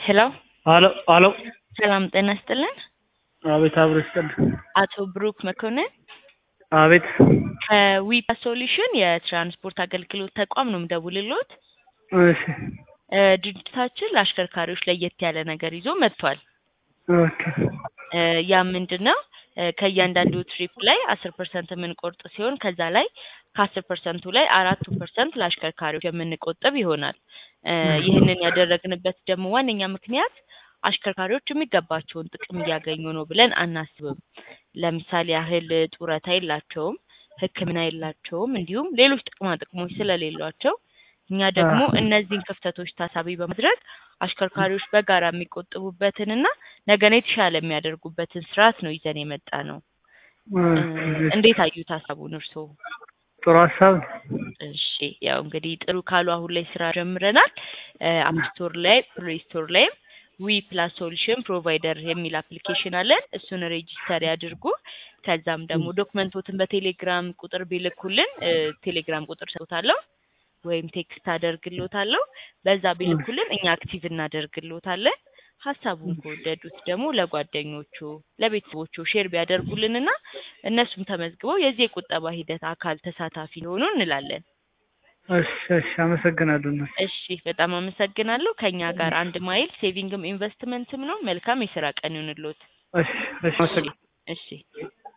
ሄሎ አሎ አሎ ሰላም ጤና ይስጥልን። አቤት አብሮ ይስጥልኝ። አቶ ብሩክ መኮንን አቤት ከዊፓ ሶሉሽን የትራንስፖርት አገልግሎት ተቋም ነው የምደውልልዎት። እሺ እ ድርጅታችን ለአሽከርካሪዎች ለየት ያለ ነገር ይዞ መጥቷል። ኦኬ እ ያ ምንድን ነው? እ ከእያንዳንዱ ትሪፕ ላይ አስር ፐርሰንት የምንቆርጥ ሲሆን ከዛ ላይ ከአስር ፐርሰንቱ ላይ አራቱ ፐርሰንት ለአሽከርካሪዎች የምንቆጥብ ይሆናል። እ ይህንን ያደረግንበት ደግሞ ዋነኛ ምክንያት አሽከርካሪዎች የሚገባቸውን ጥቅም እያገኙ ነው ብለን አናስብም። ለምሳሌ ያህል ጡረታ የላቸውም፣ ሕክምና የላቸውም፣ እንዲሁም ሌሎች ጥቅማ ጥቅሞች ስለሌሏቸው እኛ ደግሞ እነዚህን ክፍተቶች ታሳቢ በማድረግ አሽከርካሪዎች በጋራ የሚቆጥቡበትንና ነገን የተሻለ የሚያደርጉበትን ስርዓት ነው ይዘን የመጣ ነው። እ እንዴት አዩት ሀሳቡን እርስዎ? ጥሩ ሀሳብ ነው። እሺ ያው እንግዲህ ጥሩ ካሉ አሁን ላይ ስራ ጀምረናል። አፕ ስቶር ላይ ፕሌይ ስቶር ላይም ዊ ፕላስ ሶሉሽን ፕሮቫይደር የሚል አፕሊኬሽን አለን። እሱን ሬጂስተር ያድርጉ። ከዛም ደግሞ ዶክመንቶትን በቴሌግራም ቁጥር ቢልኩልን እ ቴሌግራም ቁጥር ሰጥቶታለሁ ወይም ቴክስት አደርግልዎታለሁ። በዛ ቢልኩልን እኛ አክቲቭ እናደርግልዎታለን። ሀሳቡን ከወደዱት ደግሞ ለጓደኞቹ ለቤተሰቦቹ ሼር ቢያደርጉልንና እነሱም ተመዝግበው የዚህ የቁጠባ ሂደት አካል ተሳታፊ ሊሆኑ እንላለን። እሺ እሺ፣ አመሰግናለሁ። እናት እሺ በጣም አመሰግናለሁ። ከኛ ጋር አንድ ማይል ሴቪንግም ኢንቨስትመንትም ነው። መልካም የስራ ቀን ይሁንልዎት። እሺ እሺ፣ አመሰግናለሁ። እሺ